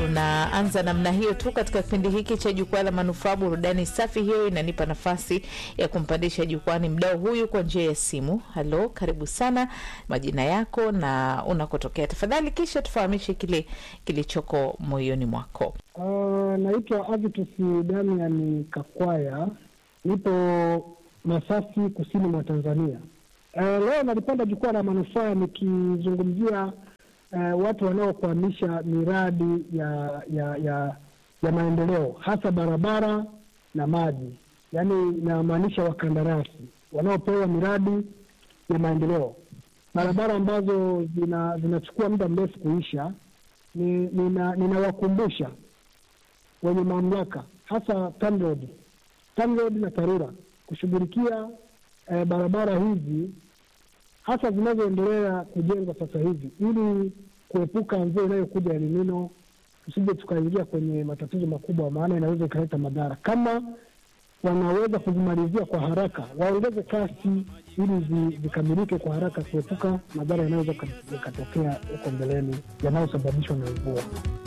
tunaanza namna hiyo tu katika kipindi hiki cha jukwaa la manufaa. Burudani safi hiyo inanipa nafasi ya kumpandisha jukwani mdao huyu kwa njia ya simu. Halo, karibu sana, majina yako na unakotokea tafadhali, kisha tufahamishe kile kilichoko moyoni mwako. Uh, naitwa Avitus Damian Kakwaya, nipo Masasi, kusini mwa Tanzania. Uh, leo nalipanda jukwaa la manufaa nikizungumzia uh, watu wanaokwamisha miradi ya ya ya ya maendeleo hasa barabara na maji, yaani inamaanisha wakandarasi wanaopewa miradi ya maendeleo, barabara ambazo zina zinachukua muda mrefu kuisha. Ni- nina- Ninawakumbusha wenye mamlaka hasa TANROADS, TANROADS na TARURA kushughulikia eh, barabara hizi hasa zinazoendelea kujengwa sasa hivi ili kuepuka mvua inayokuja El Nino, tusije tukaingia kwenye matatizo makubwa, maana inaweza ikaleta madhara. Kama wanaweza kuzimalizia kwa haraka, waongeze kasi ili zi- zikamilike kwa haraka, kuepuka madhara yanayoweza yakatokea huko mbeleni yanayosababishwa na mvua.